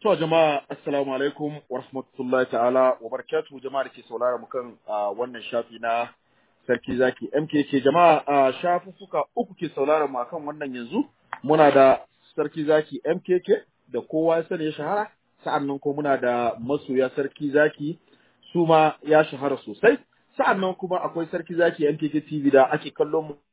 To jama'a assalamu alaikum wa rahmatullahi ta'ala wa barakatuhu jama'a da ke saurara mu kan wannan shafi na sarki zaki MKK jama'a shafuffuka uku ke saurara mu akan wannan yanzu muna da sarki zaki MKK da kowa ya sani ya shahara sa'annan ko muna da masoya sarki zaki su ma ya shahara sosai sa'annan kuma akwai sarki zaki MKK TV da ake kallon mu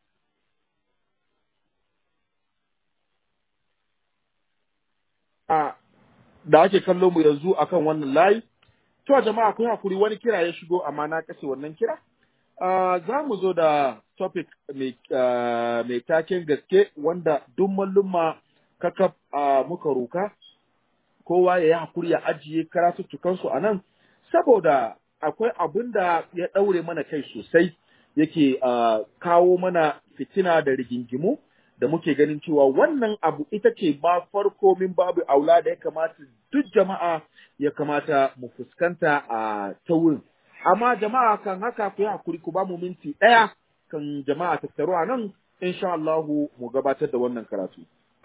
a da ake kallo mu yanzu akan wannan layi. To jama'a akwai hakuri wani kira ya shigo amma na kashe wannan kira. Uh, za mu zo da topic mai uh, taken gaske wanda duk mallumma kakaf uh, muka roka kowa ya yi hakuri ya ajiye karatuttukansu a nan saboda akwai abin da ya ɗaure mana kai sosai yake uh, kawo mana fitina da rigingimu da muke ganin cewa wannan abu ita ce ba farko min babu aula da ya kamata duk jama'a ya kamata mu fuskanta a ta wurin. Amma jama'a kan haka ku yi hakuri ku ba mu minti ɗaya kan jama'a tattaro a nan insha Allahu mu gabatar da wannan karatu.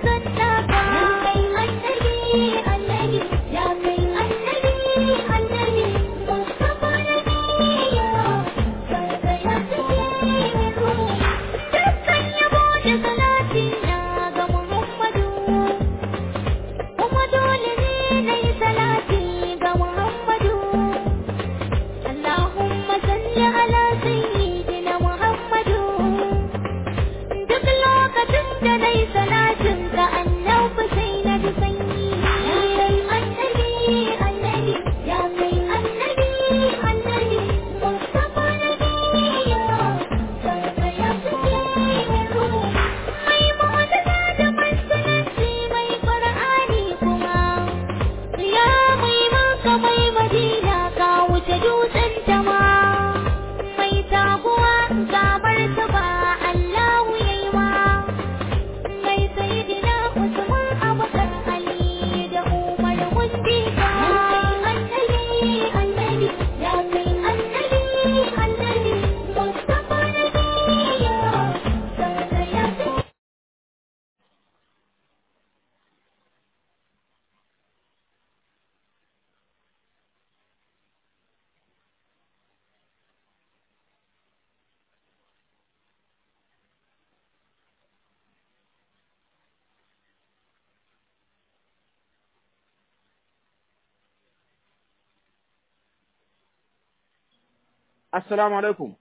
Assalamu alaikum.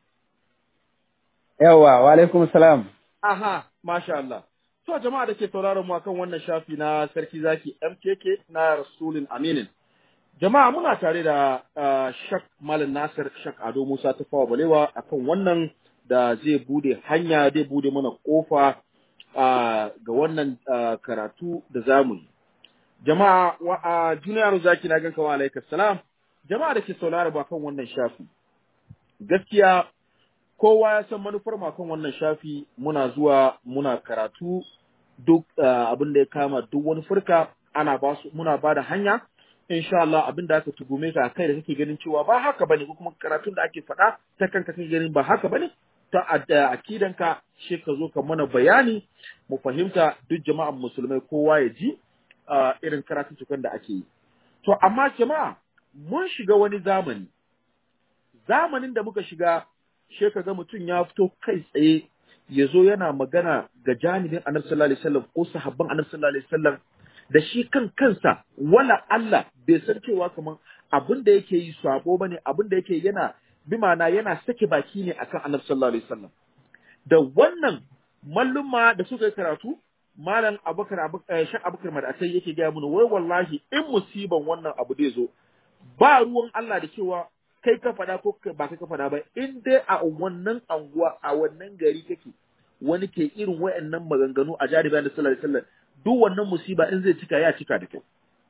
Yawwa, wa alaikum salam. Aha, masha Allah. To jama'a da ke sauraron mu akan wannan shafi na Sarki Zaki MKK na Rasulun Aminin. Jama'a muna tare da uh, Shak Malam Nasir Shak Ado Musa ta fawa balewa akan wannan da zai bude hanya zai bude mana kofa uh, ga wannan uh, karatu da zamu yi. Jama'a wa uh, Juniyar Zaki na ganka wa alaikas salam. Jama'a da ke sauraron mu akan wannan shafi. gaskiya kowa ya san manufar makon wannan shafi muna zuwa muna karatu duk uh, abin da ya kama duk wani furka ana ba su muna ba da hanya insha Allah abin da aka tugume ka kai da kake ganin cewa ba haka bane ko kuma karatun da ake faɗa ta kanka kake ganin ba haka bane ta akidanka shi ka zo ka mana bayani mu fahimta duk jama'an musulmai kowa ya ji uh, irin karatun da ake yi to amma jama'a mun shiga wani zamani zamanin da muka shiga she ga mutum ya fito kai tsaye ya zo yana magana ga janibin annabi sallallahu alaihi wasallam ko sahabban annabi sallallahu alaihi wasallam da shi kan kansa wala Allah bai san cewa kaman abin da yake yi sabo bane abin da yake yana bi ma'ana yana sake baki ne akan annabi sallallahu alaihi wasallam da wannan malluma da suka yi karatu malam abubakar shek abubakar madatai yake gaya mana wai wallahi in musiban wannan abu zai zo ba ruwan Allah da cewa kai ka faɗa ko ba kai ka faɗa ba in dai a wannan anguwa a wannan gari kake wani ke irin wayannan maganganu a jaribi da sallallahu alaihi wasallam duk wannan musiba in zai cika ya cika da kai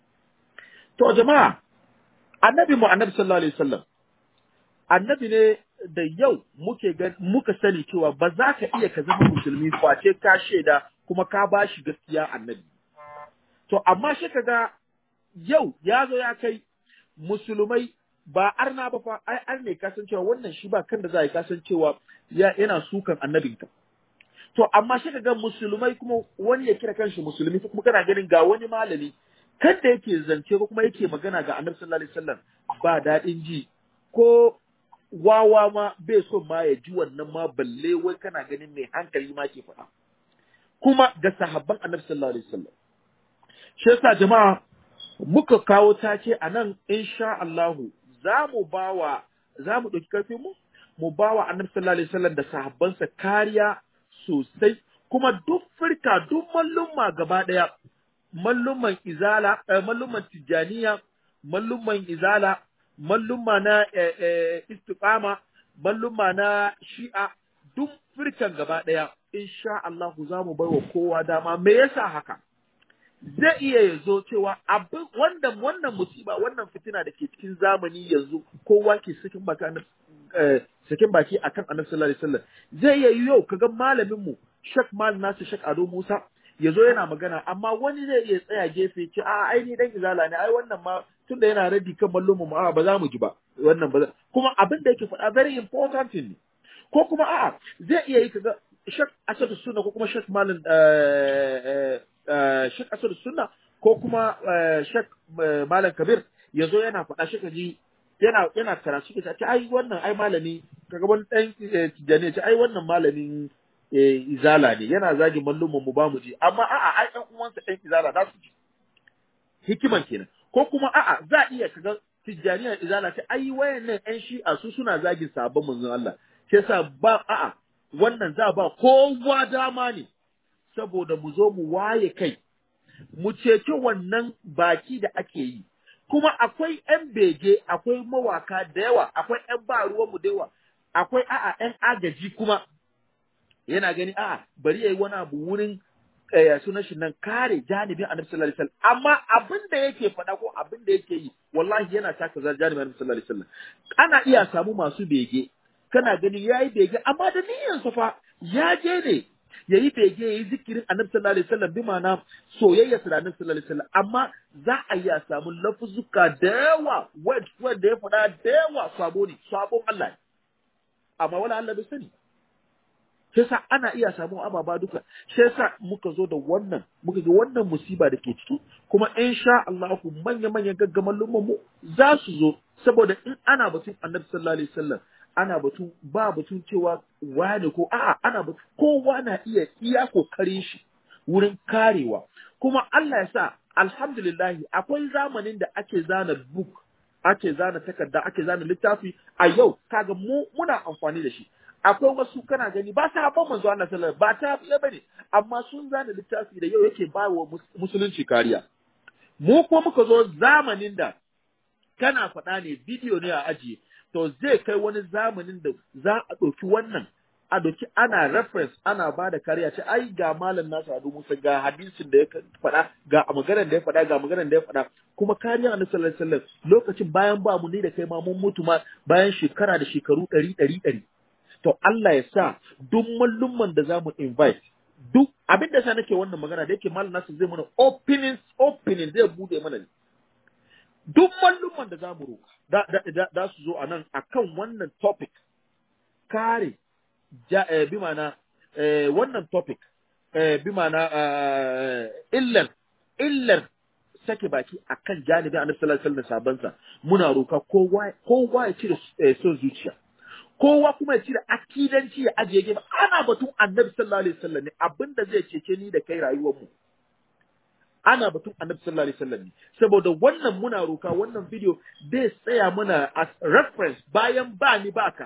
to jama'a annabi mu annabi sallallahu alaihi wasallam annabi ne da yau muke muka sani cewa ba za ka iya ka zama musulmi face ka shaida kuma ka bashi gaskiya annabi to amma shi kaga yau ya zo ya kai musulmai ba arna ba fa ai ar ne kasancewa wannan shi ba kan da za a yi kasancewa ya yana sukan annabinka to amma shi ga musulmai kuma wani ya kira kanshi musulmi kuma kana ganin ga wani malami kada yake zance ko kuma yake magana ga annabi sallallahu alaihi wasallam ba daɗin ji ko wawa ma bai so ma ya ji wannan ma balle wai kana ganin mai hankali ma ke faɗa kuma ga sahabban annabi sallallahu alaihi wasallam shi yasa jama'a muka kawo take a nan insha Allahu za mu bawa za mu ɗauki karfin mu mu bawa annabi sallallahu alaihi wasallam da sahabbansa kariya sosai kuma duk firka duk mallumma gaba ɗaya mallumman izala eh, mallumman tijaniya mallumman izala mallumma na eh, eh, istiqama mallumma na shi'a duk firkan gaba ɗaya insha Allah za mu baiwa kowa dama me yasa haka zai iya ya zo cewa abin wannan wannan musiba wannan fitina da ke cikin zamani yanzu kowa ke sakin baki annabi eh, sakin baki akan annabi sallallahu alaihi wasallam zai iya yi yau kaga malamin mu Sheikh Mal Nasir Sheikh Ado Musa ya zo yana magana amma wani zai iya tsaya gefe ce a ai ni dan izala ne ai wannan ma tunda yana raddi kan mallumin mu a ba za mu ji ba wannan ba za- kuma abin da yake faɗa very important ne ko kuma a'a zai iya yi kaga Sheikh Asadu Sunna ko kuma Sheikh Malam eh, eh, Sheikh Asadu Sunna ko kuma eh, Sheikh eh, Malam Kabir ya zo yana faɗa shi ji yana yana karatu ke ce ai wannan ai malami kaga wani dan eh, tijani ya ce ai wannan malamin eh, izala ne yana zagi mallumin mu ba mu ji amma a'a ai ɗan uwansa ɗan izala za su ji hikiman kenan ko kuma a'a za a iya kaga tijjaniyar izala ce ai wayannan ƴan shi'a su suna zagin sabon manzon Allah shi yasa ba a'a wannan za ba kowa dama ne saboda mu zo mu waye kai mu ceci wannan baki da ake yi kuma akwai ƴan bege akwai mawaka da yawa akwai ƴan ba ruwan mu da yawa akwai a'a ƴan agaji kuma yana gani a'a bari yayi wani abu wurin eh, sunan shi nan kare janibin annabi sallallahu alaihi wasallam amma abin da yake faɗa ko abin da yake yi wallahi yana taka zar janibin annabi sallallahu alaihi wasallam ana iya samu masu bege kana gani yayi bege amma da niyyar sa fa ya je ne yayi bege yayi zikirin annabi sallallahu alaihi wasallam bi ma'ana soyayya da annabi sallallahu alaihi wasallam amma za a iya samu lafuzuka da yawa wanda ya faɗa da yawa sabo ne sabon Allah ne amma wala Allah bai sani sai sa ana iya samun ababa duka sai sa muka zo da wannan muka ga wannan musiba da ke ciki kuma insha Allah manya manyan gaggaman lumman mu za su zo saboda in ana batun Annabi sallallahu alaihi wasallam ana batun ba batun cewa wani ko a'a ana batun kowa na iya iya kokarin shi wurin karewa kuma Allah ya sa alhamdulillah akwai zamanin da ake zana book ake zana takarda ake zana littafi a yau kaga mu muna amfani da shi akwai wasu kana gani ba sahabban manzo Allah sallallahu ba ta fiye bane amma sun zana littafi da yau yake ba wa musulunci kariya mu ko muka zo zamanin da kana faɗa ne bidiyo ne a ajiye to zai kai wani zamanin da za a ɗauki wannan a ɗauki ana reference ana ba da kariya ce ai ga malam nasu adu musa ga hadisin da ya faɗa ga maganar da ya faɗa ga maganar da ya faɗa kuma kariya annabi sallallahu alaihi wasallam lokacin bayan ba mu ni da kai ma mun mutu ma bayan shekara da shekaru ɗari ɗari ɗari to Allah ya sa duk mallumman da za mu invite duk abin da sa nake wannan magana da yake malam nasu zai mana opening opening zai bude mana ne duk mallumman da za mu roka da, da, da, su zo a nan akan wannan topic kare ja, eh, bi mana eh, wannan topic eh, bi mana eh, illar illar sake baki akan janibin annabi sallallahu alaihi wasallam sabansa muna roka kowa kowa ya cire eh, son zuciya kowa kuma ya cire akidanci ya ajiye gefe ana batun annabi sallallahu alaihi wasallam ne abinda zai cece ni da kai rayuwar mu ana batun annabi sallallahu alaihi wasallam ne saboda wannan muna roka wannan video zai tsaya muna as reference bayan ba ni baka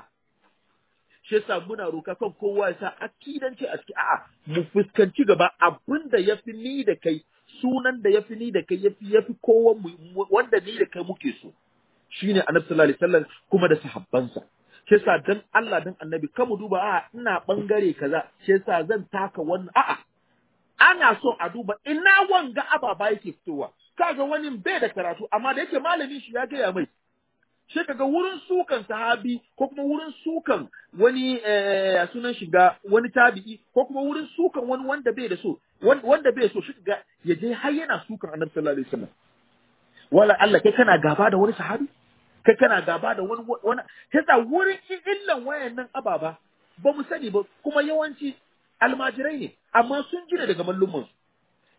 shi yasa muna roka kan kowa ya sa akidanci a ciki a'a mu fuskanci gaba abinda yafi ni da kai sunan da yafi ni da kai yafi yafi kowa mu wanda ni da kai muke so shine annabi sallallahu alaihi wasallam kuma da sahabbansa shi yasa dan Allah dan annabi kamu duba a ina bangare kaza shi yasa zan taka wannan a'a ana so a duba ina wanga ababa yake fitowa kaga wani bai da karatu amma da yake malamin shi ya gaya mai shi kaga wurin sukan sahabi ko kuma wurin sukan wani eh, sunan shiga wani tabi'i ko kuma wurin sukan wani wanda bai da so wanda bai so shi kaga ya je har yana sukan annabi sallallahu alaihi wasallam wala Allah kai kana gaba da wani sahabi kai kana gaba da wani wani yasa wurin illan wayannan ababa ba mu sani ba kuma yawanci almajirai ne amma sun jira daga mallumman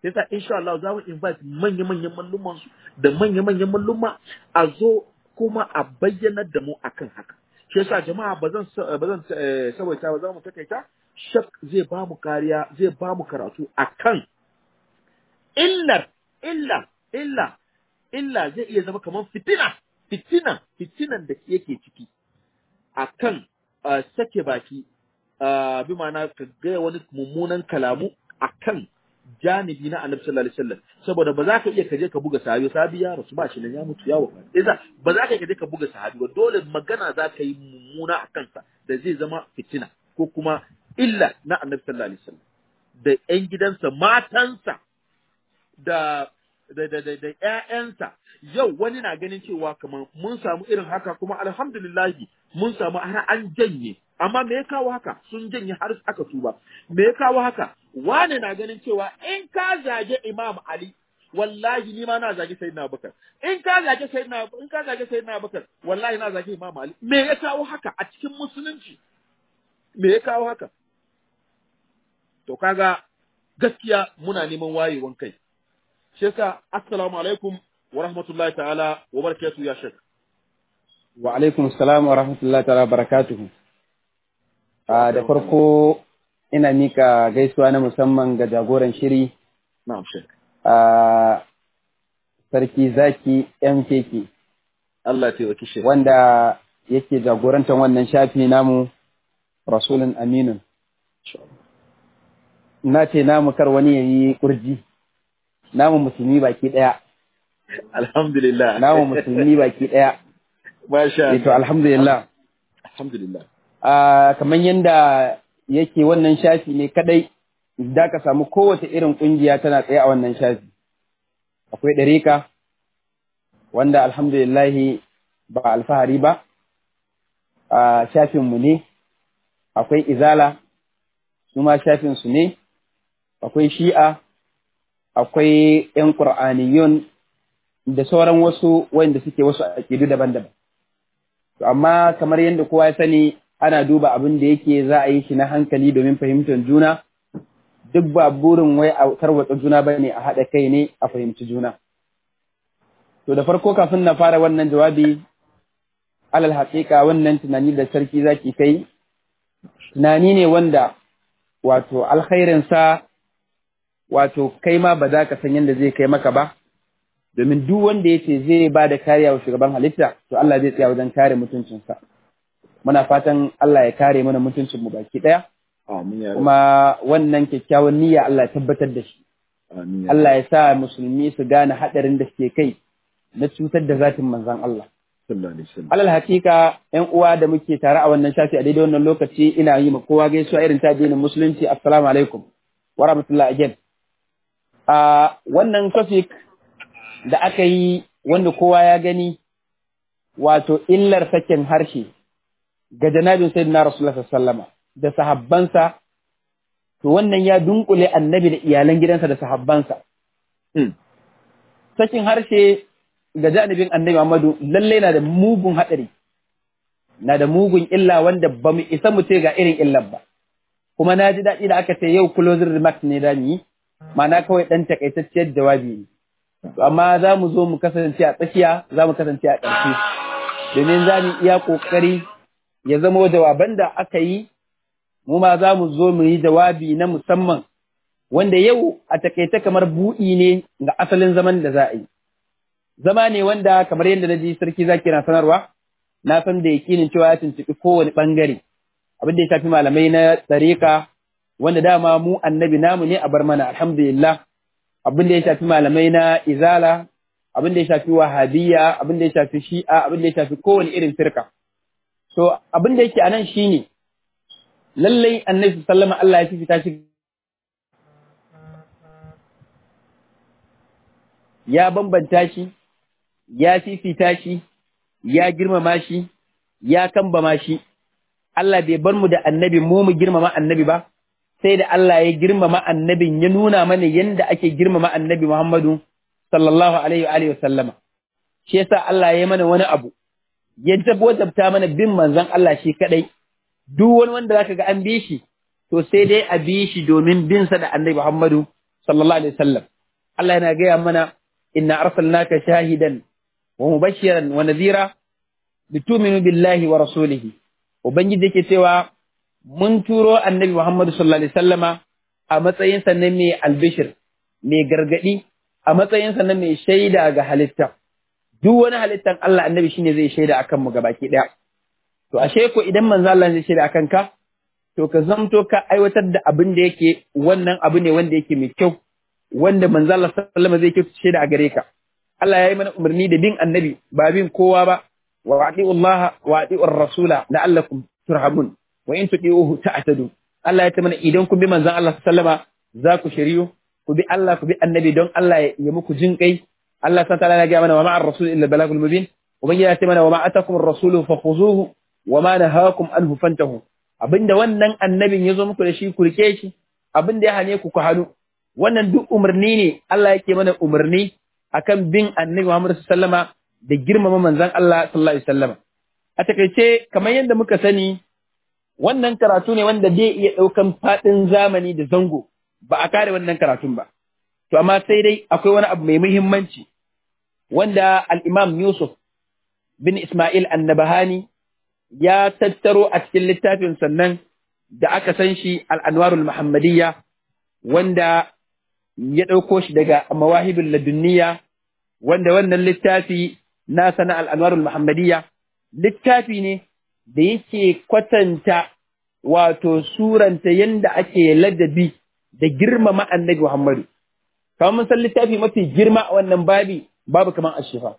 sai sa insha Allah za mu invite manya-manyan malluman su da manya-manyan malluma a zo kuma a bayyana da mu akan haka shi yasa jama'a ba zan ba zan saboda ba za mu takaita shak zai ba mu kariya zai ba mu karatu akan illar illa illa illa zai iya zama kamar fitina fitina fitinan da yake ciki akan uh, sake baki uh, bi ma'ana ka gaya wani mummunan kalamu akan janibi na annabi sallallahu alaihi wasallam saboda ba za ka iya kaje ka buga sahabi sahabi ya rasu ba shi nan ya mutu ya wafa idan ba za ka kaje ka buga sahabi ba dole magana za ka yi mummuna a kansa da zai zama fitina ko kuma illa na annabi sallallahu alaihi wasallam da ƴan gidansa matansa da da da da da ƴaƴansa yau wani na ganin cewa kamar mun samu irin haka kuma alhamdulillahi mun samu har an janye amma me ya kawo haka sun janye har aka tuba me ya kawo haka wane na ganin cewa in ka zage Imam Ali wallahi ni ma na zage Sayyidina Abubakar in ka zage Sayyidina in ka zage Sayyidina Abubakar wallahi na zage Imam Ali me ya kawo haka a cikin musulunci me ya kawo haka to kaga gaskiya muna neman wayewan kai shi yasa assalamu alaikum wa rahmatullahi ta'ala wa barakatuhu ya shek wa alaikum assalam wa rahmatullahi ta'ala wa barakatuhu da farko ina mika gaisuwa na musamman ga jagoran shiri na'am shek a sarki zaki MKK Allah ya taimaki shek wanda yake jagorantar wannan shafi namu rasulun aminun na ce namu kar wani ya yi kurji namu musulmi baki ɗaya alhamdulillah namu musulmi baki ɗaya masha to alhamdulillah alhamdulillah a kamar yadda yake wannan shafi ne kadai da ka samu kowace irin kungiya tana tsaye a wannan shafi akwai ɗarika wanda alhamdulillahi ba alfahari ba a shafinmu ne akwai izala su ma shafinsu ne akwai shi'a akwai ‘yan ƙur'aniyun da sauran wasu wanda suke wasu aƙidu daban-daban. Amma kamar yadda kowa ya sani ana duba abin da yake za a yi shi na hankali domin fahimtar juna, duk ba burin wai a tarwatsa juna ba ne a haɗa kai ne a fahimci juna. To da farko kafin na fara wannan jawabi, alal haƙiƙa wannan tunani da sarki zaki kai, tunani ne wanda wato alkhairinsa wato kai ma ba za ka san yadda zai kai maka ba, domin duk wanda ya ce zai ba da kariya wa shugaban halitta, to Allah zai tsaya wajen kare mutuncinsa. Muna fatan Allah ya kare mana mutuncinmu baki ɗaya, kuma wannan kyakkyawan niyya Allah ya tabbatar da shi. Allah ya sa musulmi su gane haɗarin da suke kai na cutar da zatin manzan Allah. Alal hakika ‘yan uwa da muke tare a wannan shafi a daidai wannan lokaci ina yi ma kowa gaisuwa irin ta addinin musulunci assalamu alaikum wa rahmatullahi again. A wannan topic da aka yi wanda kowa ya gani wato illar sakin harshe ga janabin sayyidina Rasulullah sallama da sahabbansa to wannan ya dunkule annabi da iyalan gidansa da sahabbansa. Sakin harshe ga janibin annabi Muhammadu lallai na da mugun haɗari, na da mugun illa wanda ba mu isa mu ce ga irin illar ba. Kuma na ji daɗi da aka ce yau closing remarks ne da yi, ma'ana kawai ɗan takaitacciyar jawabi ne. Amma za mu zo mu kasance a tsakiya, za mu kasance a ƙarshe. Domin za mu iya ƙoƙari ya zama jawaban da aka yi, mu ma za mu zo mu yi jawabi na musamman, wanda yau a takaice kamar buɗi ne ga asalin zaman da za a yi. zama ne wanda kamar yadda na ji sarki zaki na sanarwa na san da yakinin cewa ya tuntuɓi kowane ɓangare abin da ya shafi malamai na tsareka wanda dama mu annabi namu ne a bar mana alhamdulillah abin da ya shafi malamai na izala abin da ya shafi wahabiyya abin da ya shafi shi'a abin da ya shafi kowane irin firka so abin da yake anan shine lallai annabi sallama Allah ya fifita shi ya bambanta shi ya fifita shi, ya girmama shi, ya kambama shi, Allah bai bar mu da annabi mu mu girmama annabi ba, sai da Allah ya girmama annabin ya nuna mana yadda ake girmama annabi Muhammadu sallallahu alaihi wa sallama. Shi yasa Allah ya mana wani abu, ya wajabta mana bin manzon Allah shi kadai, duk wani wanda zaka ga an bi shi, to sai dai a bi shi domin bin sa da annabi Muhammadu sallallahu alaihi wa sallam. Allah yana gaya mana inna arsalnaka shahidan wa mubashiran wa nadhira litu'minu billahi wa rasulihi ubangiji yake cewa mun turo annabi Muhammad sallallahu alaihi wasallama a matsayin sa na mai albishir mai gargadi a matsayin sa na mai shaida ga halitta duk wani halittan Allah annabi shine zai shaida akan mu gabaki daya to ashe ko idan manzo Allah zai shaida akan ka to ka zamto ka aiwatar da abin da yake wannan abu ne wanda yake mai kyau wanda manzo Allah sallallahu alaihi wasallam zai shaida a gare ka Allah ya yi mana umarni da bin annabi ba bin kowa ba wa ati'u Allah wa ati'u rasula la'allakum turhamun wa in tuti'uhu ta'tadu Allah ya ce mana idan kun bi manzon Allah sallama za ku shiriyu ku bi Allah ku bi annabi don Allah ya muku jin kai Allah subhanahu wa ta'ala ya ga mana wa ma'ar rasul illa balagul mubin ubangiji ya ce mana wa ma atakum ar-rasulu fakhuzuhu wa ma nahakum anhu fantahu abinda wannan annabin ya zo muku da shi ku rike shi abinda ya hane ku ku hannu wannan duk umarni ne Allah yake mana umarni akan bin annabi Muhammad sallama da girmama manzon Allah sallallahu alaihi wasallam a takaice kamar yadda muka sani wannan karatu ne wanda zai iya ɗaukan faɗin zamani da zango ba a kare wannan karatun ba to amma sai dai akwai wani abu mai muhimmanci wanda al-Imam Yusuf bin Ismail Annabahani ya tattaro a cikin littafin sannan da aka san shi al-Anwarul Muhammadiyya wanda ya ɗauko shi daga Mawahibul Ladunniya wanda wannan littafi na sana al'anwarul Muhammadiyya, littafi ne da yake kwatanta wato suranta yadda ake ladabi da girmama annabi Muhammadu. Kamar mun san littafi mafi girma a wannan babi babu kamar ashifa.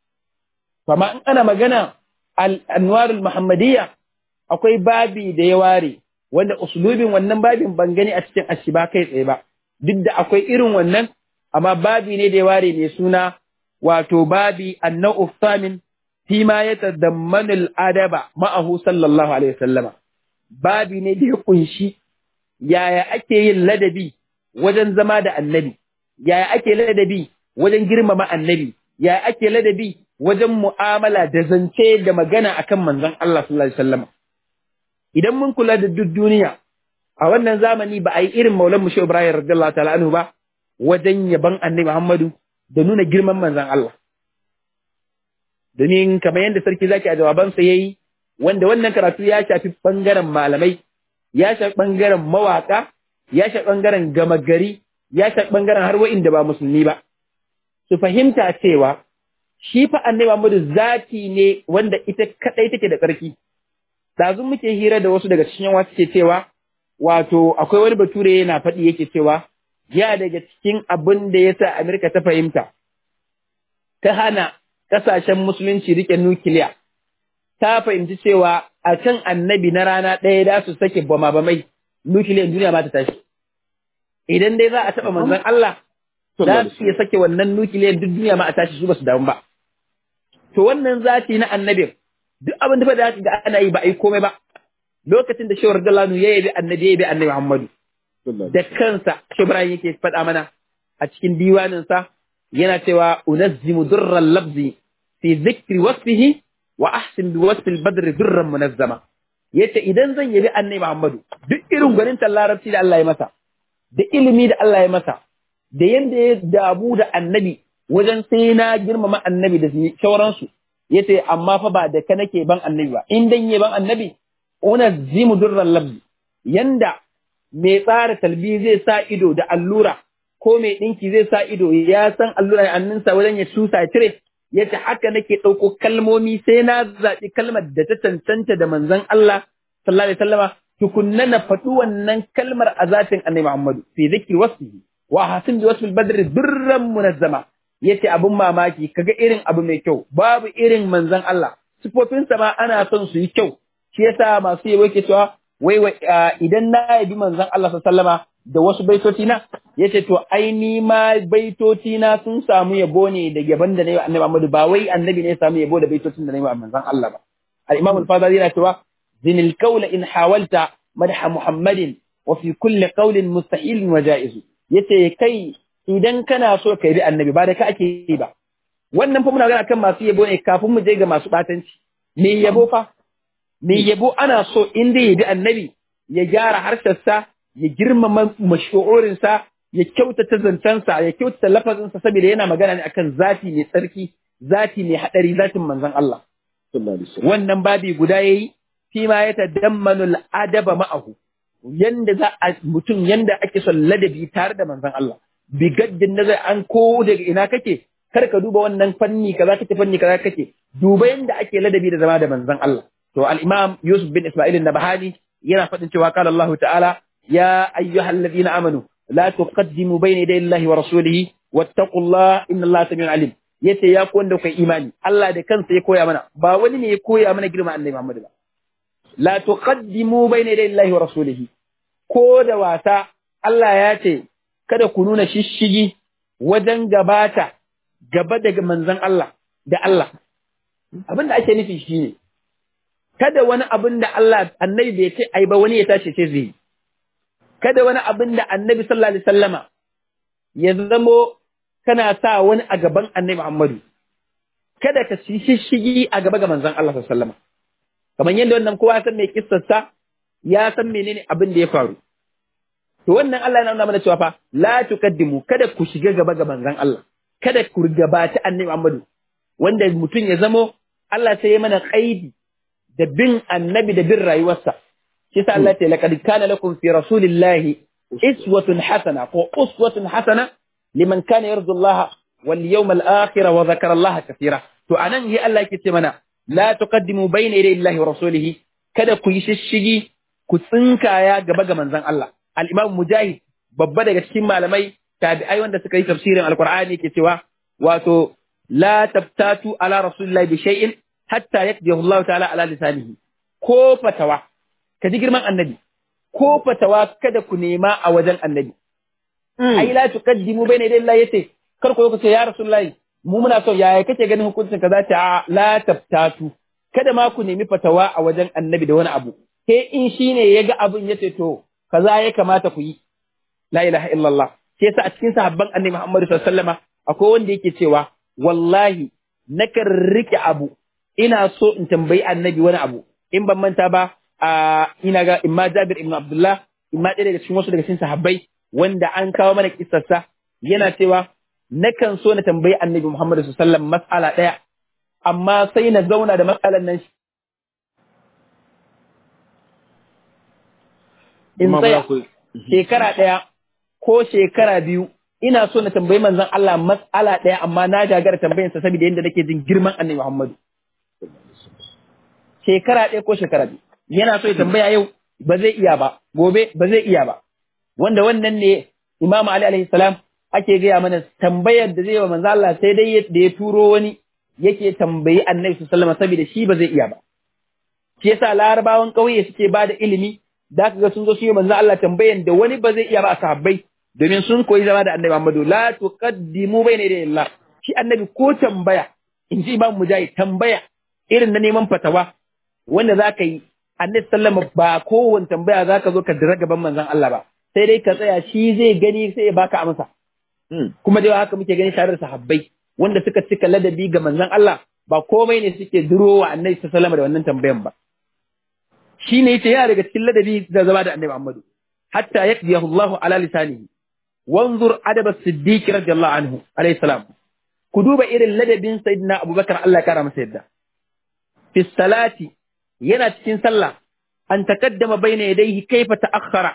Kama in ana magana al'anwarul Muhammadiyya akwai babi da ya ware wanda usulubin wannan babin ban gani a cikin ashiba kai tsaye ba. Duk da akwai irin wannan, amma babi ne da ya ware mai suna wato babi annau samin fi ma ya tadammanu al'adaba ma'ahu sallallahu alaihi wasallama babi ne da ya kunshi yaya ake yin ladabi wajen zama da annabi yaya ake ladabi wajen girmama annabi yaya ake ladabi wajen mu'amala da zance da magana akan manzon Allah sallallahu alaihi wasallama idan mun kula da duk duniya a wannan zamani ba a yi irin maulan mu Ibrahim radiyallahu ta'ala anhu ba wajen yaban annabi Muhammadu da nuna girman manzan Allah. Domin kamar yadda sarki zaki a jawabansa ya yi, wanda wannan karatu ya shafi ɓangaren malamai, ya shafi ɓangaren mawaƙa, ya shafi ɓangaren gama gari, ya shafi ɓangaren har da ba musulmi ba. Su fahimta cewa shi fa annabi Muhammadu zati ne wanda ita kaɗai take da tsarki. Ɗazu muke hira da wasu daga cikin yawa suke cewa, wato akwai wani bature yana faɗi yake cewa, ya daga cikin abin da ya sa Amerika ta fahimta, ta hana ƙasashen musulunci rike nukiliya, ta fahimci cewa a kan annabi na rana ɗaya da su sake bama-bamai, nukiliyan duniya ma ta tashi. Idan dai za a taɓa manzon Allah, za su iya sake wannan nukiliyan duk duniya ma a tashi su ba su damu ba. To wannan zati na annabin, duk abin da da ga ana yi ba a yi komai ba. Lokacin da shawar Dalanu ya yabi annabi ya yabi annabi Muhammadu. da kansa Ibrahim yake faɗa mana a cikin diwaninsa yana cewa unazzimu durran labzi fi zikri wasfihi wa ahsin bi wasfi al-badri durran munazzama yace idan zan yabi annabi Muhammadu duk irin gwanin larabci da Allah ya masa da ilimi da Allah ya masa da yanda ya dabu da annabi wajen sai na girmama annabi da sauransu yace amma fa ba da ka nake ban annabi ba in dan ban annabi unazzimu durran labzi yanda mai tsara talbi zai sa ido da allura ko mai ɗinki zai sa ido ya san allura a hannunsa wajen ya tusa ya cire ya ce haka nake ɗauko kalmomi sai na zaɓi kalmar da ta cancanta da manzon Allah sallallahu alaihi wasallama tukunna na faɗi wannan kalmar a zatin annabi Muhammadu fi zikri wasfihi wa hasin bi wasfil badri durran munazzama yace abun mamaki kaga irin abu mai kyau babu irin manzon Allah sifofinsa ma ana son su yi kyau shi yasa masu yabo ke cewa wai idan na yabi manzon Allah sallama da wasu baitoci na yace to ai ni ma baitoci na sun samu yabo ne da yaban da nayi annabi Muhammad ba wai annabi ne ya samu yabo da baitocin da nayi manzon Allah ba al-Imam al-Fadhili yana cewa zinil qawla in hawalta madha Muhammadin wa fi kulli qawlin mustahil wa jaiz yace kai idan kana so ka bi annabi ba da ka ake yi ba wannan fa muna magana kan masu yabo ne kafin mu je ga masu batanci me yabo fa mai yabo ana so in dai ya bi annabi ya gyara harshensa ya girmama mashu'urinsa ya kyautata zancensa ya kyautata lafazinsa saboda yana magana ne akan zati mai tsarki zati mai hadari zatin manzon Allah wannan babi guda yayi fi ma ya tadammanu al-adaba ma'ahu yanda za a mutum yanda ake son ladabi tare da manzon Allah bi gaddin nazar an ko daga ina kake kar ka duba wannan fanni kaza kake fanni kaza kake duba yanda ake ladabi da zama da manzon Allah to al-imam Yusuf bin Isma'il an-Nabhani yana faɗin cewa qala Allah ta'ala ya ayyuhalladhina amanu la tuqaddimu bayna yaday Allah wa rasulihi wattaqullaha inna Allah samiun alim yace ya ku wanda kai imani Allah da kansa ya koya mana ba wani ne ya koya mana girma Annabi Muhammad ba la tuqaddimu bayna yaday Allah wa rasulihi ko da wasa Allah ya ce kada ku nuna shishigi wajen gabata gaba daga manzon Allah da Allah abin da ake nufi shine kada wani abin da Allah annabi bai ce ai ba wani ya tashi ce zai kada wani abin da annabi sallallahu alaihi wasallama ya zamo kana sa wani a gaban annabi Muhammadu kada ka ci shishigi a gaba ga manzon Allah sallallahu alaihi wasallama kamar yadda wannan kowa san mai kissarsa ya san menene abin da ya faru to wannan Allah yana nuna mana cewa fa la tuqaddimu kada ku shiga gaba ga manzon Allah kada ku gabaci annabi Muhammadu wanda mutum ya zamo Allah sai ya mana qaidi da bin annabi da bin rayuwarsa shi sa Allah ya laqad kana lakum fi rasulillahi iswatun hasana ko uswatun hasana liman kana yarju Allah wal yawmal akhir wa dhakara Allah kathira to anan yi Allah yake ce mana la tuqaddimu bayna yaday Allah wa rasulihi kada ku yi shishigi ku tsinkaya gaba ga manzon Allah al-Imam Mujahid babba daga cikin malamai tabi'ai wanda suka yi tafsirin alqur'ani yake cewa wato la tabtatu ala rasulillahi bi shay'in hatta yakdihu Allah ta'ala ala lisanihi ko fatawa ka ji girman annabi ko fatawa kada ku nema a wajen annabi ai la tuqaddimu bayna yaday Allah yace kar ku ku ce ya rasulullahi mu muna so yaya kake ganin hukuncin kaza ta la tabtatu kada ma ku nemi fatawa a wajen annabi da wani abu sai in shine yaga abin yace to kaza ya kamata ku yi la ilaha illallah sai sa a cikin sahabban annabi Muhammad sallallahu alaihi wasallama akwai wanda yake cewa wallahi nakan rike abu ina so in tambayi annabi wani abu in ban manta ba a ina ga imma Jabir ibn Abdullah imma ɗaya daga cikin wasu daga cikin sahabbai wanda an kawo mana kissarsa yana cewa nakan so na tambayi annabi Muhammad sallallahu alaihi wasallam mas'ala ɗaya amma sai na zauna da matsalan nan in tsaya shekara ɗaya ko shekara biyu ina so na tambayi manzon Allah mas'ala ɗaya amma na gagara tambayinsa saboda yadda nake jin girman annabi Muhammad shekara ɗaya ko shekara biyu yana so ya tambaya yau ba zai iya ba gobe ba zai iya ba wanda wannan ne Imam Ali alaihi salam ake gaya mana tambayar da zai wa manzo Allah sai dai da ya turo wani yake tambayi Annabi sallallahu alaihi saboda shi ba zai iya ba shi yasa larabawan ƙauye suke ba da ilimi da ga sun zo su yi manzo Allah tambayan da wani ba zai iya ba a sahabbai domin sun koyi zama da Annabi Muhammadu la tuqaddimu bayna yaday Allah shi Annabi ko tambaya in ji Imam Mujahid tambaya irin na neman fatawa wanda za ka yi annabi sallama ba kowane tambaya za ka zo ka dira gaban manzon Allah ba sai dai ka tsaya shi zai gani sai ya baka amsa kuma dai haka muke gani tare da sahabbai wanda suka cika ladabi ga manzon Allah ba komai ne suke duro wa annabi sallama da wannan tambayan ba shi ne yace yana daga cikin ladabi da zama da annabi Muhammadu hatta yaqdiyahu Allah ala lisanihi wanzur adab as-siddiq radiyallahu anhu alayhi salam ku duba irin ladabin sayyidina Abubakar Allah ya kara masa yadda fi salati yana cikin sallah an takaddama baina yadayhi kaifa ta'akhkhara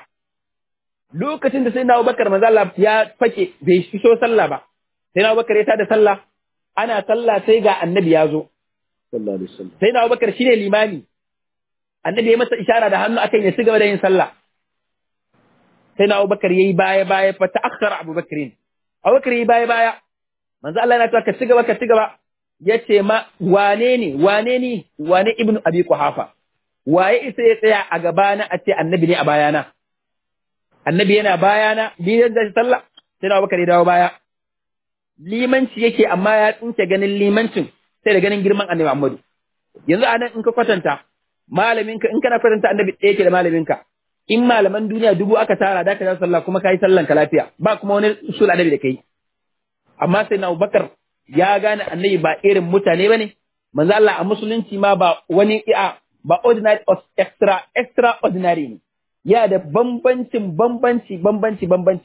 lokacin da sayyidina Abubakar manzo Allah ya fake bai fito sallah ba sayyidina Abubakar ya tada sallah ana sallah sai ga annabi ya zo sallallahu alaihi wasallam sayyidina Abubakar shine limami annabi ya masa ishara da hannu akan ya ci gaba da yin sallah sayyidina Abubakar yayi baya baya fa ta'akhkhara Abubakar Abubakar yayi baya baya manzo Allah yana cewa ka ci gaba ka ci gaba ya ce ma wane ne wane ne wane ibn abi kuhafa waye isa ya tsaya a gabana a ce annabi ne a bayana annabi yana bayana ni da sallah sai na bakare dawo baya limanci yake amma ya tsinke ganin limancin sai da ganin girman annabi Muhammadu yanzu a nan in ka kwatanta malaminka in kana kwatanta annabi ɗaya ke da malaminka in malaman duniya dubu aka tara da ka yi sallah kuma ka yi sallan ka lafiya ba kuma wani usul annabi da kai amma sai na Abubakar ya gane annabi ba irin mutane bane manzo Allah a musulunci ma ba wani iya ba ordinary extra extraordinary ne ya da bambancin bambanci bambanci bambanci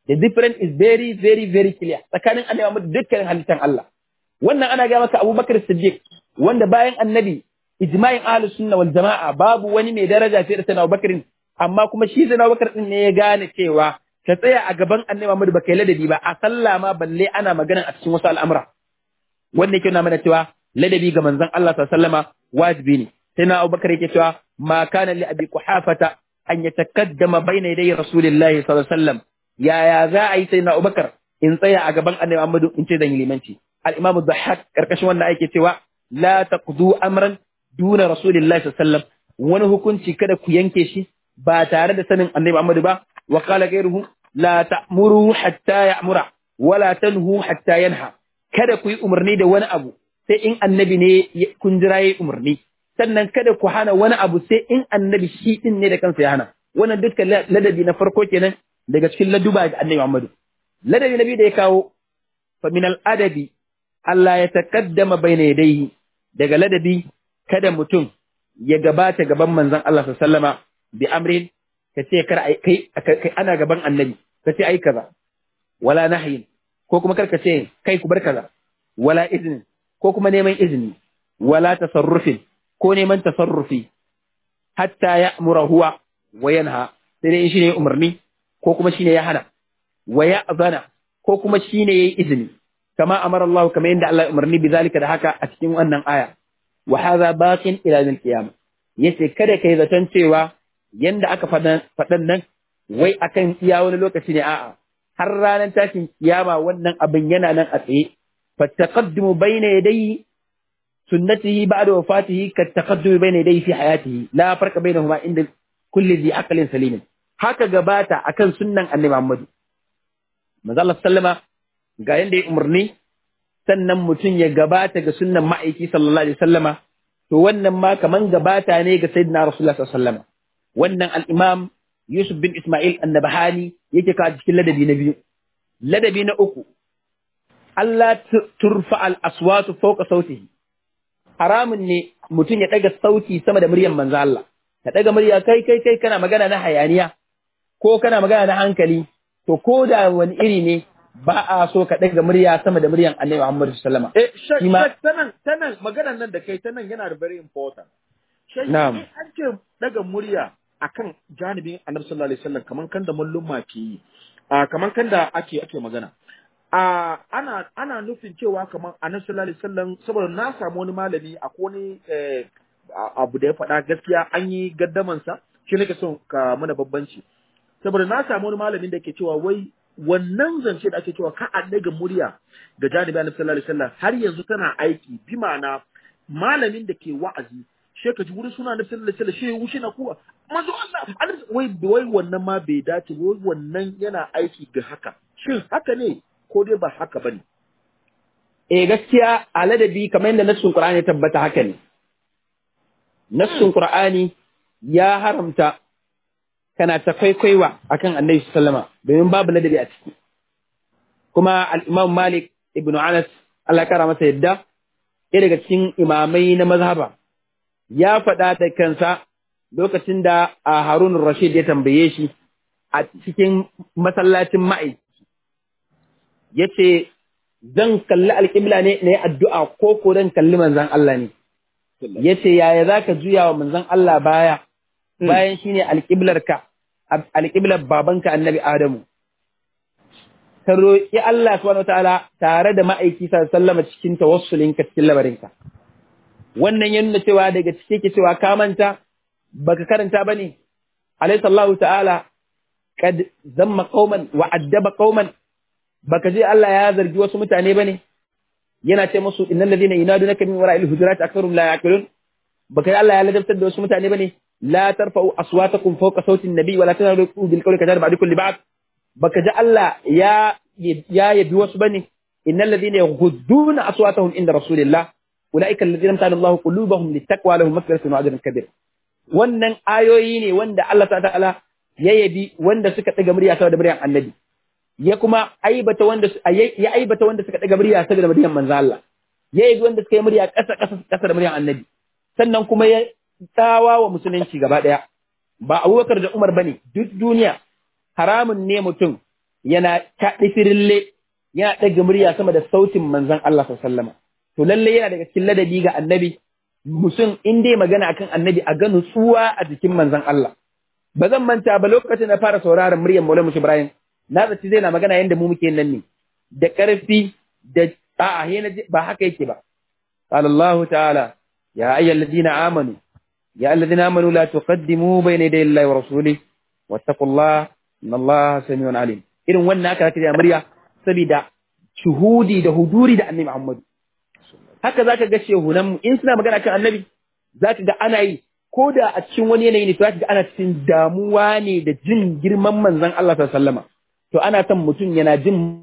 the difference is very very very clear tsakanin annabi Muhammad dukkanin halittan Allah wannan ana ga maka Abubakar Siddiq wanda bayan annabi ijma'in ahlus sunna wal jama'a babu wani mai daraja sai da sayyidina Abubakar amma kuma shi sayyidina Abubakar din ne ya gane cewa ka tsaya a gaban annabi Muhammad baka yi ladabi ba a sallah ma balle ana magana a cikin wasu al'amura wanda yake nuna mana cewa ladabi ga manzon Allah sallallahu alaihi wasallama wajibi ne sai na Abubakar yake cewa ma kana li abi quhafata an yatakaddama bayna yaday rasulillahi sallallahu alaihi wasallam yaya za a yi sai na Abubakar in tsaya a gaban annabi Muhammad in ce zan yi limanci al-imam ad-dhahhak karkashin wannan yake cewa la taqdu amran duna rasulillahi sallallahu alaihi wasallam wani hukunci kada ku yanke shi ba tare da sanin annabi Muhammad ba wa qala ghayruhu la ta'muru hatta ya'mura wala tanhu hatta yanha kada ku yi umarni da wani abu sai in annabi ne kun jira yayi umarni sannan kada ku hana wani abu sai in annabi shi din ne da kansa ya hana wannan dukkan ladabi na farko kenan daga cikin laduba ga annabi Muhammad ladabi nabi da ya kawo fa min al adabi Allah ya taqaddama bayna yadayhi daga ladabi kada mutum ya gabata gaban manzon Allah sallallahu alaihi wasallama bi amrin ka ce kar kai kai ana gaban annabi ka ce ai kaza wala nahyin ko kuma kar ka ce kai ku bar kaza wala iznin ko kuma neman izini wala tasarrufin ko neman tasarrufi hatta ya'mura huwa wa yanha sai dai shine umarni ko kuma shine ya hana wa ya'zana ko kuma shine yayi izini kama amara Allah kama yanda Allah umarni bi zalika da haka a cikin wannan aya wa hadha baqin ila yawm qiyamah yace kada kai zaton cewa yanda aka faɗan nan wai akan iya wani lokaci ne a'a har ranar tashin kiyama wannan abin yana nan a tsaye fattaqaddumu bayna yadayhi sunnatihi ba'da wafatihi ka taqaddumi bayna yadayhi fi hayatihi la farqa bainahuma inda kulli dhi aqlin salim haka gabata akan sunnan annabi Muhammad manzo Allah sallama ga yanda ya umarni sannan mutum ya gabata ga sunnan ma'aiki sallallahu alaihi wasallama to wannan ma kaman gabata ne ga sayyidina rasulullah sallallahu alaihi wasallama wannan al-imam Yusuf bin Ismail annabahani yake ka cikin ladabi na biyu ladabi na uku Allah turfa al-aswatu fawqa sautihi haramun ne mutum ya daga sauti sama da muryar manzo Allah ka daga murya kai kai kai kana magana na hayaniya ko kana magana na hankali to ko da wani iri ne ba a so ka daga murya sama da muryan Annabi Muhammad sallallahu alaihi wasallam eh shek tanan tanan maganar nan da kai tanan yana da very important shek na'am an ce daga murya akan janibin Annabi sallallahu alaihi wasallam kaman kan da malluma ke yi kaman kan da ake ake magana Uh, ana ana nufin cewa kamar annabi sallallahu alaihi wasallam saboda na samu wani malami a wani eh, abu da ya faɗa gaskiya an yi gaddaman sa shi nake son ka mana babbanci saboda na samu wani malamin da ke cewa wai wannan zance da ake cewa ka a daga murya ga janibi annabi sallallahu alaihi wasallam har yanzu tana aiki bi ma'ana malamin da ke wa'azi she ka ji wurin suna annabi sallallahu alaihi wasallam she wuce na kuwa manzo Allah wai wai wannan ma bai dace wai wannan yana aiki ga haka shin haka ne ko dai ba haka ba ne. Eh gaskiya a ladabi kamar yadda nassun Qur'ani ya tabbata haka ne. Nassun Qur'ani ya haramta kana ta kwaikwaiwa akan Annabi sallama domin babu ladabi a ciki. Kuma al-Imam Malik ibn Anas Allah kara masa yadda ɗaya daga cikin imamai na mazhaba ya faɗa da kansa lokacin da a Harun Rashid ya tambaye shi a cikin masallacin ma'aiki ya ce zan kalli alƙibla ne na yi addu'a ko ko zan kalli manzan Allah ne. Ya ce yaya za ka juya wa manzan Allah baya bayan shi ne alƙiblarka, alƙiblar babanka annabi Adamu. Ka roƙi Allah subhanahu ta'ala tare da ma'aiki sallama cikin tawassulinka cikin labarinka. Wannan ya nuna cewa daga cike ke cewa ka manta baka karanta ba ne. Alayhi sallahu ta'ala kad zamma qauman wa addaba qauman baka je Allah ya zargi wasu mutane bane yana ce musu innal ladina yunadunaka min wara'il hujurat aktharum la yaqilun baka Allah ya ladabtar da wasu mutane bane la tarfa'u aswatakum fawqa sawti an-nabi wa la tanadu bil qawli kadar ba'dukum li ba'd baka ji Allah ya ya yabi wasu bane innal ladina yaghudduna aswatahum inda rasulillah ulaika alladhina amtana Allah qulubahum littaqwa lahum maghfiratun wa ajrun kabir wannan ayoyi ne wanda Allah ta'ala ya yabi wanda suka ɗaga murya saboda muryar annabi ya kuma aibata wanda ya aibata wanda suka daga murya saboda muryar manzo Allah ya yi wanda suka yi murya ƙasa ƙasa ƙasa da muryar annabi sannan kuma ya tsawa wa musulunci gaba ɗaya ba Abubakar da Umar bane duk duniya haramun ne mutum yana kaɗi firille yana ɗaga murya sama da sautin manzon Allah sallallahu to lalle yana daga cikin ladabi ga annabi musun in dai magana akan annabi a ga nutsuwa a jikin manzon Allah ba zan manta ba lokacin na fara sauraron muryar Maulana Mushi Ibrahim na zaci zai na magana yanda mu muke nan ne da ƙarfi da a'a he na ba haka yake ba qala Allah ta'ala ya ayyuhal ladina amanu ya alladhina amanu la tuqaddimu bayna yaday Allahi wa rasulihi wattaqullaha inna Allaha samiun alim irin wannan aka kira murya saboda shuhudi da huduri da annabi Muhammad haka zaka ga shehunan mu in suna magana kan annabi zaka ga ana yi ko da a cikin wani yanayi ne to zaka ga ana cikin damuwa ne da jin girman manzon Allah sallallahu alaihi wasallama to ana son mutum yana jin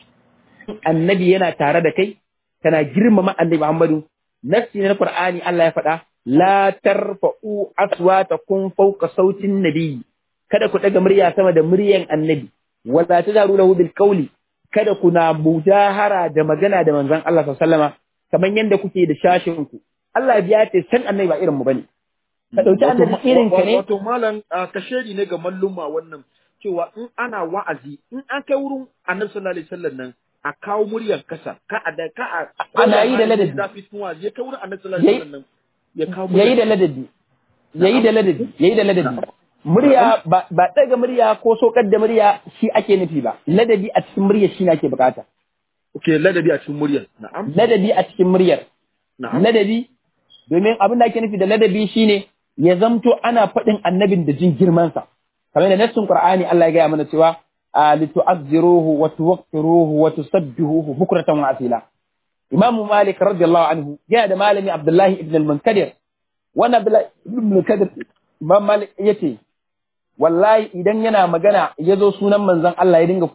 annabi yana tare da kai kana girmama annabi Muhammadu nafsi na Qur'ani Allah ya faɗa la tarfa'u aswatakum fawqa sautin nabi kada ku daga murya sama da muryan annabi wala tajaru lahu bil qawli kada ku na mujahara da magana da manzon Allah sallallahu alaihi wasallama kaman yanda kuke da shashin ku Allah ya ce san annabi ba irin mu bane ka dauki annabi irin ka ne wato malam kashedi ne ga malluma wannan cewa in ana wa'azi in an kai wurin annabi sallallahu alaihi wasallam nan a kawo muryar kasa ka a da ka a Ana yi da ladabi. zafi sun wazi ya kai wurin annabi sallallahu alaihi wasallam nan ya kawo yayi da ladabi yayi da ladabi yayi da ladabi murya ba ba daga murya ko sokar da murya shi ake nufi ba ladabi a cikin murya shi ne ake bukata okay ladabi a cikin muryar na'am ladabi a cikin muryar na'am ladabi domin abin da ake nufi da ladabi shine ya zamto ana faɗin annabin da jin girmansa kamar da nassin qur'ani Allah ya gaya mana cewa a litu'azziruhu wa tuwaqqiruhu wa tusabbihuhu bukratan wa asila imam malik radiyallahu anhu yana da malami abdullahi ibn al-munkadir wannan abdullahi ibn al-munkadir imam malik yace wallahi idan yana magana ya zo sunan manzon Allah ya dinga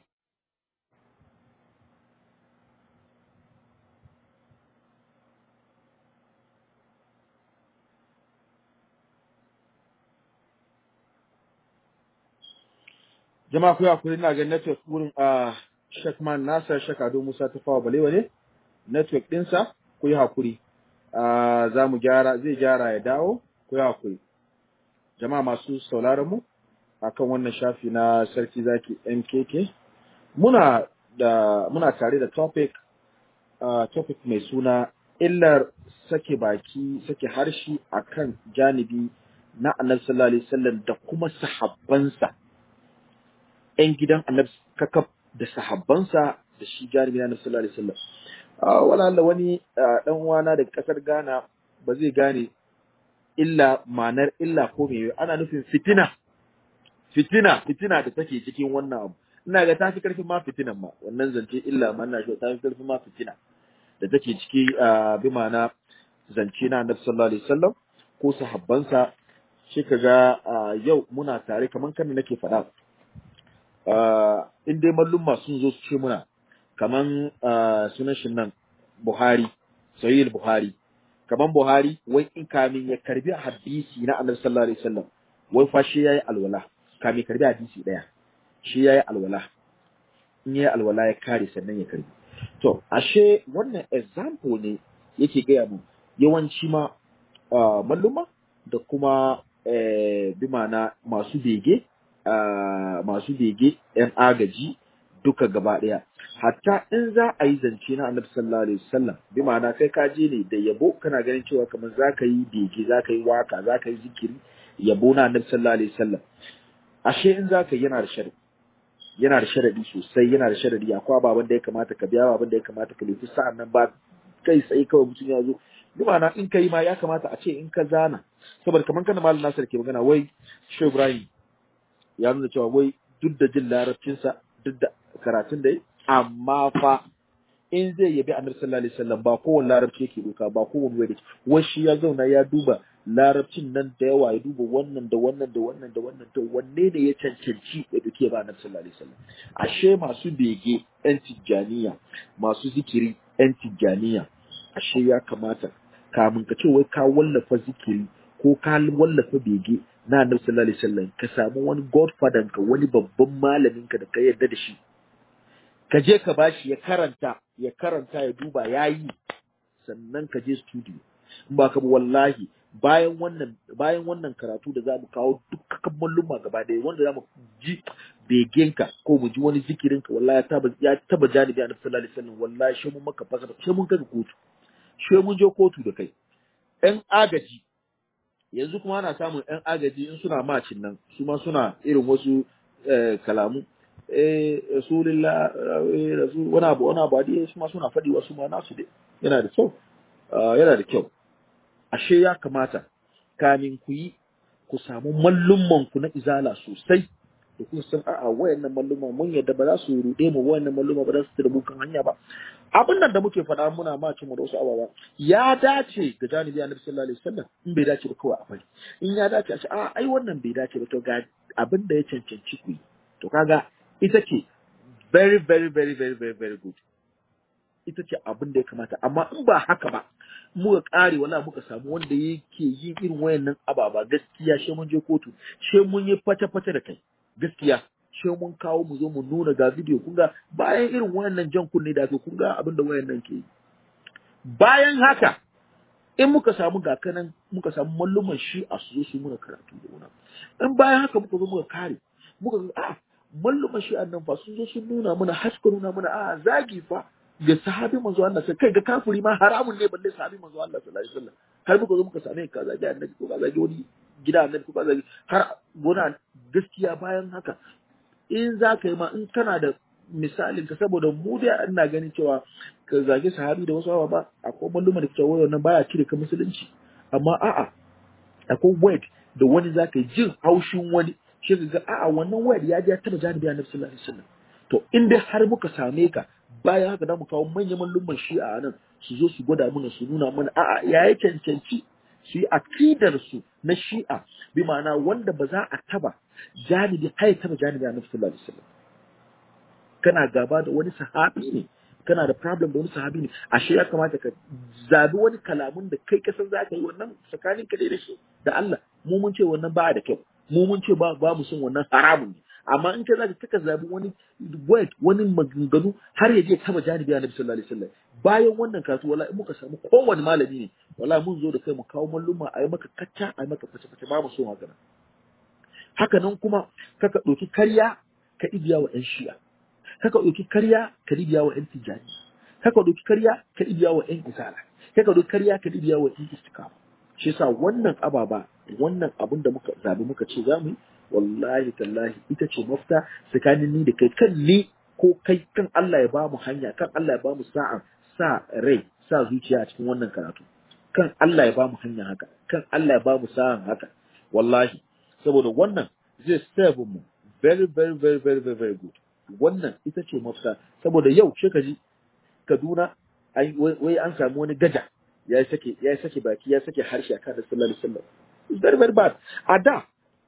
jama'a ku hakuri ina ga network wurin a Shekman Nasar Shekado Musa ta fawa balewa ne network ɗinsa ku yi hakuri Ah, za mu gyara zai gyara ya dawo ku yi hakuri jama'a masu sauraron mu akan wannan shafi na sarki zaki MKK muna da muna tare da topic ah, topic mai suna illar sake baki sake harshe akan janibi na annabi sallallahu alaihi wasallam da kuma sahabbansa ‘yan gidan annabi kakaf da sahabbansa da shi jarumi na sallallahu alaihi wasallam. Ah, Wala Allah wani ah, ɗan uwana daga ƙasar Ghana ba zai gane illa ma'anar illa ko me ana nufin fitina fitina fitina da take cikin wannan abu ina ga tafi karfin ma fitinan ma wannan zance illa ma ina shi tafi karfin ma fitina da take ciki ah, bi ma'ana zance na annabi sallallahu alaihi wasallam ko sahabbansa shi kaga ah, yau muna tare kaman kan nake faɗa uh, in dai mallumma sun zo su ce muna kaman uh, sunan shi nan Buhari Sahih Buhari kaman Buhari wai in kamin ya karbi hadisi na Annabi sallallahu alaihi wasallam wai fa shi yayi alwala kamin karbi hadisi daya shi yayi alwala in yayi alwala ya kare sannan ya karbi to ashe wannan example ne yake gaya mu yawanci ma uh, malluma da kuma eh, bi ma'ana masu bege ah, masu bege ‘yan agaji duka gaba ɗaya. Hatta in za a yi zance na annabi sallallahu alaihi wasallam bi ma'ana kai ka je ne da yabo kana ganin cewa kamar za ka yi bege za ka yi waka za ka yi zikiri yabo na annabi sallallahu alaihi wasallam ashe in za ka yi yana da sharadi yana da sharadi sosai yana da sharadi akwai ababen da ya kamata ka biya ababen da ya kamata ka lefi sa'an nan ba kai tsaye kawai mutum ya zo bi ma'ana in ka yi ma ya kamata a ce in ka zana saboda kamar kana malam nasir ke magana wai shehu ibrahim ya nuna cewa wai duk da jin larabcinsa duk da karatun da yi amma fa in zai yabi annabi sallallahu alaihi wasallam ba kowane larabci yake doka ba kowane wai da wai shi ya zauna ya duba larabcin nan da yawa ya duba wannan da wannan da wannan da wannan to wanne ne ya cancanci ya duke ba annabi sallallahu alaihi wasallam ashe masu bege yan tijjaniya masu zikiri yan tijjaniya ashe ya kamata kamun ka ce wai ka wallafa zikiri ko ka wallafa bege na annabi sallallahu alaihi wasallam ka samu wani godfather ka wani babban malamin ka da ka yarda da shi ka je ka bashi ya karanta ya karanta ya duba yayi sannan ka je studio in ba ka ba wallahi bayan wannan bayan wannan karatu da zamu kawo dukkan malluma gaba ɗaya wanda zamu ji begenka ko mu ji wani zikirinka wallahi ya taba ya taba janibi annabi sallallahu alaihi wasallam wallahi shi mun maka fasa shi mun kai kotu shi mun je kotu da kai ɗan agaji yanzu kuma ana samun ɗan agaji in suna macin nan su ma suna irin wasu kalamu eh rasulullah rasul wani abu wani abu dai su ma suna faɗi wasu ma nasu dai yana da kyau yana da kyau ashe ya kamata kamin ku yi ku samu mallumman ku na izala sosai da kun san a'a wayannan malluma mun yadda ba za su rude mu wayannan malluma ba za su tada kan hanya ba abin nan da muke faɗa muna ma mu da wasu ababa ya dace ga janibi annabi sallallahu alaihi wasallam in bai dace ba kawai a bari in ya dace a ce a ai wannan bai dace ba to ga abin da ya cancanci ku yi to kaga ita ce very very very very very very good ita ce abin da ya kamata amma in ba haka ba muka kare wala muka samu wanda yake yin irin wayannan ababa gaskiya she mun je kotu she mun yi fata fata da kai gaskiya she mun kawo mu zo mu nuna ga video kun ga bayan irin wayannan jan kunne da ake kun ga abin da wayannan ke yi bayan haka in muka samu gakanan muka samu malluman shi a su zo su muna karatu da wannan in bayan haka muka zo muka kare muka ga a malluman shi nan fa sun zo sun nuna mana haska nuna mana a zagi fa ga sahabi manzo Allah sai kai ga kafiri ma haramun ne balle sahabi manzo Allah sallallahu alaihi wasallam har muka zo muka same ka zagi annabi ko ka zagi wani gida annabi ko ka zagi har gona gaskiya bayan haka in za ka yi ma in kana da misalin ka saboda mu dai ina ganin cewa ka zagi sahabi da wasu ba akwai malluma da cewa wannan baya cire ka musulunci amma a'a akwai word da wani za ka yi jin haushin wani shi ka ga a'a wannan word ya ji ya taba janibi annabi sallallahu alaihi wasallam to in dai har muka same ka bayan haka da mu kawo manyan malluman shi'a nan su zo su gwada mana su nuna mana a'a ya yi cancanci su yi akidar su na shi'a bi ma'ana wanda ba za a taba janibi har taba janibi a nufin sallallahu alaihi wasallam kana gaba da wani sahabi ne kana da problem da wani sahabi ne ashe ya kamata ka zabi wani kalamun da kai kasan za ka yi wannan tsakanin ka da shi da Allah mu mun ce wannan ba da kyau mu mun ce ba ba mu son wannan haramun ne amma in ka zaka kaka zabi wani word wani maganganu har ya je taba janibi annabi sallallahu alaihi wasallam bayan wannan kasu wallahi muka samu kowane malami ne wallahi mun zo da kai mu kawo malluma a yi maka kacca a yi maka face face ba mu so haka haka nan kuma kaka ɗauki karya ka ibiya wa 'yan shi'a kaka ɗauki karya ka ibiya wa 'yan tijani kaka ɗauki karya ka ibiya wa 'yan isala kaka ɗauki karya ka ibiya wa 'yan istikama shi yasa wannan ababa wannan abin da muka zabi muka ce za mu yi wallahi tallahi ita ce mafita tsakanin ni da kai kan ni ko kai kan Allah ya bamu hanya kan Allah ya bamu sa'a sa rai sa zuciya a cikin wannan karatu kan Allah ya bamu hanya haka kan Allah ya bamu sa'an haka wallahi saboda wannan zai serve mu very very very very very very good wannan ita ce mafita saboda yau shi ka ji Kaduna wai an samu wani gaja ya sake ya sake baki ya sake harshe akan da sallallahu alaihi wasallam it's very very bad a da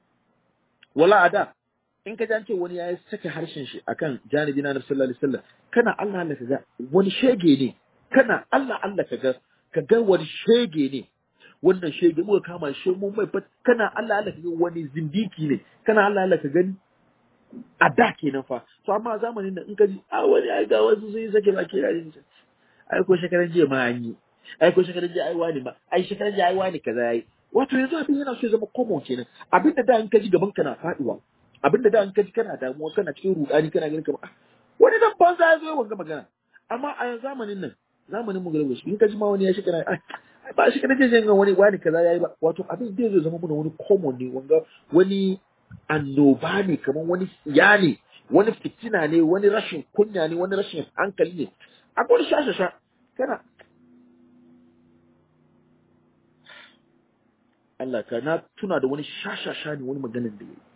wala a da in ka jance wani ya sake harshen shi akan janibi na sallallahu alaihi wasallam kana Allah Allah kaga wani shege ne kana Allah Allah kaga kaga wani shege ne wannan shege muka kama shi mun mai kana Allah Allah kaga wani zindiki ne kana Allah Allah ka gani a da kenan fa to amma zamanin nan in ka ji a wani ai ga wasu sun yi sake baki da ai ko shekaran jiya ma an yi ai ko shekaran jiya ai wani ma ai shekaran jiya ai wani kaza yayi wato yanzu abin yana so ya zama common kenan abin da da in ka ji gaban ka na faduwa abin da da in ka ji kana damuwa kana cikin rudani kana ganin kamar wani dan banza ya zo ya wanga magana amma a zamanin nan zamanin mu garba in ka ji ma wani ya shekara ai ba shi kana jin wani wani kaza yayi ba wato abin da zai zama mana wani common ne wanga wani annoba ne kamar wani siya ne wani fitina ne wani rashin kunya ne wani rashin hankali ne akwai wani shashasha kana Allah ka na tuna da wani shashasha ne wani maganin da ya yi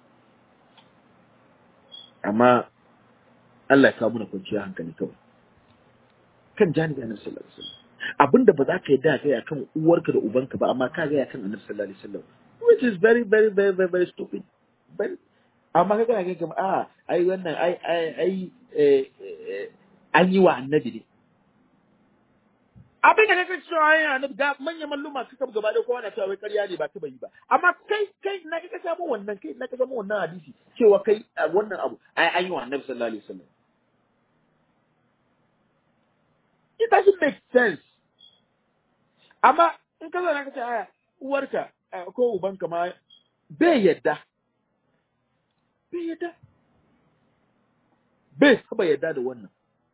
amma Allah ya kawo mana kwanciyar hankali kawai kan janibi annabi sallallahu alaihi wasallam abinda ba za ka yi da kai akan uwarka da ubanka ba amma ka ga akan annabi sallallahu alaihi wasallam which is very very very very very stupid very amma ka gana kai kamar a ai wannan ai ai ai an yi wa annabi ne abin da kake cewa ai annabi ga manyan malluma suka gaba da kowa na cewa wai ƙarya ne ba ta yi ba amma kai kai na ka samu wannan kai na ka samu wannan hadisi cewa kai wannan abu ai an yi wa annabi sallallahu alaihi wasallam it doesn't make sense amma in ka zo na ka ce aya uwarka ko ubanka ma bai yadda bai yadda bai taba yarda da wannan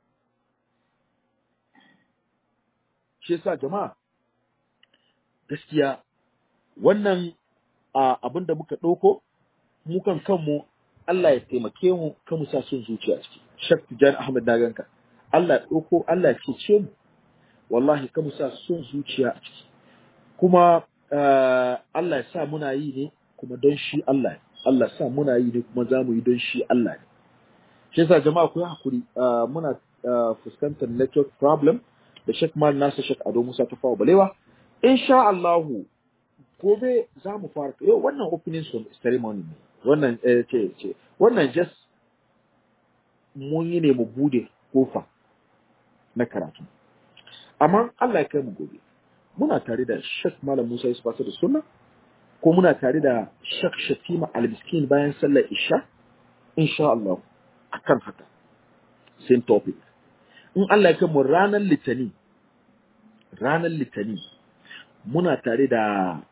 shi yasa jama'a gaskiya wannan abin da muka ɗauko mu kan kanmu Allah ya taimake mu kan mu sa son zuciya ciki Shak Tijan Ahmad na ganka Allah ya ɗauko Allah ya cece mu wallahi kan mu sa son zuciya a ciki kuma Allah ya sa muna yi ne kuma don shi Allah ne Allah ya sa muna yi ne kuma za mu yi don shi Allah ne shi yasa jama'a ku yi hakuri muna fuskantar network problem da Sheikh Mal Nasir Sheikh Ado Musa ta fawa balewa insha Allahu gobe za mu fara yau wannan opening ceremony ne wannan eh, ce ce wannan just mun yi ne mu bude kofa na karatu amma Allah ya kai mu gobe muna tare da Sheikh Malam Musa Yusuf da Sunna ko muna tare da Sheikh Shatima Al-Miskin bayan sallar Isha insha Allah akan haka same topic in Allah ya kai mu ranar Litani ranar Litani muna tare da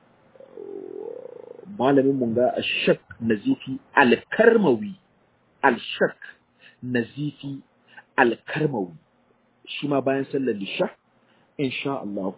malamin mun ga Ashak Nazifi Al-Karmawi Al-Shak Nazifi Al-Karmawi shi ma bayan sallar Isha insha Allah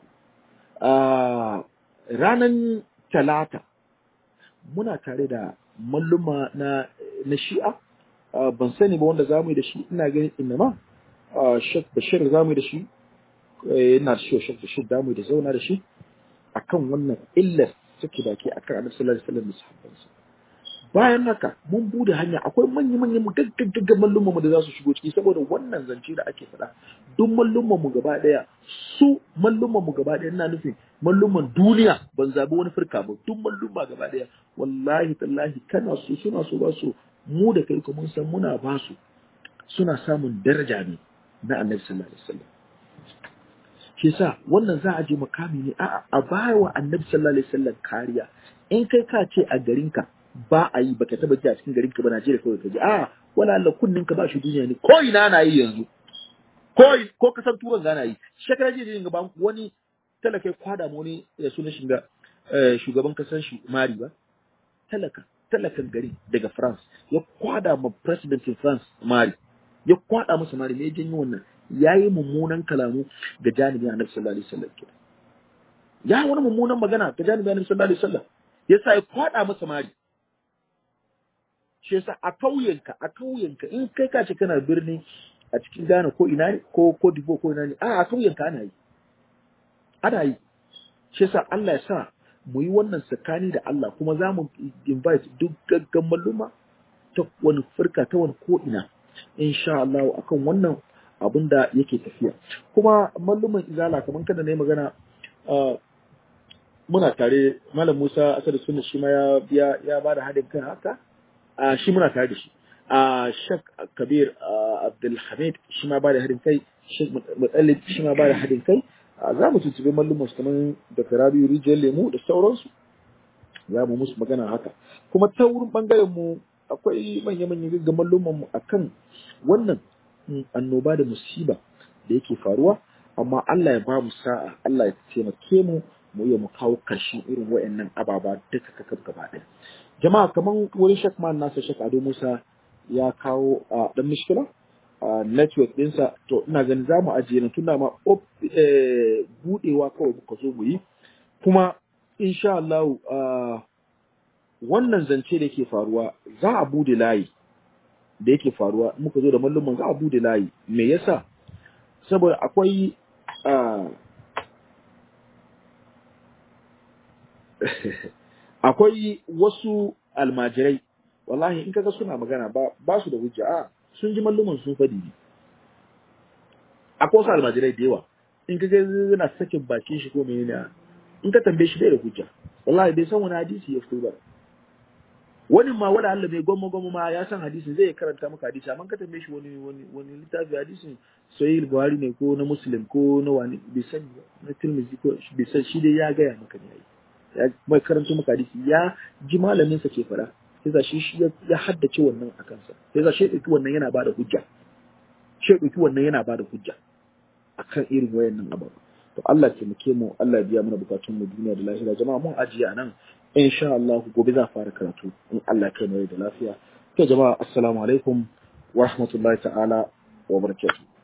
ranan talata muna tare da malluma na na Shi'a ban sani ba wanda zamu yi da shi ina ganin inama Sheikh Bashir zamu yi da shi ina da shi Sheikh Bashir zamu yi da zauna da shi akan wannan illar suke baki akan Annabi sallallahu alaihi wasallam da sahabbansa bayan haka mun bude hanya akwai manya-manyan mu gaggagagga mallumman mu da za su shigo ciki saboda wannan zance da ake faɗa duk mallumman mu gaba daya su mallumman mu gaba daya ina nufin mallumman duniya ban zabi wani firka ba duk mallumma gaba daya wallahi tallahi kana so suna so ba su mu da kai kuma mun san muna ba su suna samun daraja ne na annabi sallallahu alaihi wasallam shi yasa wannan za a je makami ne a a baya wa annabi sallallahu alaihi wasallam kariya in kai ka ce a garinka ba a yi baka taba ji a cikin garinka ba Najeriya kawai ka ji a wala Allah kunnin ka ba shi duniya ne ko ina na yi yanzu ko ko kasar turan ga na yi shekara jiya ga ba wani talaka kwada mu ne ya sunan shiga shugaban kasar shi Mari ba talaka talakan gari daga France ya kwada ma presidentin France Mari ya kwada masa Mari me ya janyo wannan yayi mummunan kalamu ga janibin Annabi sallallahu alaihi wasallam ya wani mummunan magana ga janibin Annabi sallallahu alaihi wasallam yasa ya kwada masa Mari shi yasa a kauyenka a kauyenka in kai ka ce kana birni a cikin Ghana ko ina ne ko ko Dibo ko ina ne a a kauyenka ana yi ana yi shi yasa Allah ya sa mu yi wannan tsakani da Allah kuma za mu invite duk gaggan malluma ta wani furka ta wani ko ina insha Allah akan wannan abin da yake tafiya kuma malluman izala kamar kada na yi magana muna tare malam Musa Asadu Sunna shi ma ya ya ya bada haɗin kai haka a shi muna tare da shi a Sheikh Kabir Abdul Hamid shi ma bada haɗin kai Sheikh Mutallib shi ma bada haɗin kai za mu tuntube malluman su kamar da Rabiu Rijiyar Lemu da sauransu za mu musu magana haka kuma ta wurin bangaren mu akwai manya-manyan gaggan malluman mu akan wannan annoba da musiba da yake faruwa amma Allah ya ba mu sa'a Allah ya taimake mu mu iya mu kawo karshen irin wayannan ababa duka kakab gaba ɗaya jama'a kaman wurin Sheikh Man Nasir Sheikh Ado Musa ya kawo a dan mishkila a network ɗinsa to ina ganin za mu ajiye na tunda ma budewa kawai muka zo mu yi kuma insha Allah wannan zance da yake faruwa za a bude layi da yake faruwa muka zo da malluman za a bude layi me yasa saboda akwai akwai wasu almajirai wallahi in kaga suna magana ba ba su da hujja a sun ji malluman sun fadi ne akwai wasu almajirai da yawa in kaga yana sakin bakin shi ko menene in ka tambaye shi bai da hujja wallahi bai san wani hadisi ya fito ba wani ma wani Allah mai gwamma gwamma ma ya san hadisin zai karanta maka hadisi amma ka tambaye shi wani wani wani littafi hadisin sahih buhari ne ko na muslim ko na wani bai san na tirmidhi ko bai san shi dai ya gaya maka ne ya mai karanta maka hadisi ya ji malamin sa ke fara sai za shi shi ya haddace wannan a kansa sai za shi dauki wannan yana bada hujja shi dauki wannan yana bada hujja akan irin wayannan ababu to Allah ke muke mu Allah biya mana bukatun mu duniya da lahira jama'a mun ajiye anan insha Allah gobe za fara karatu in Allah kai mai da lafiya to jama'a assalamu alaikum wa rahmatullahi ta'ala wa barakatuh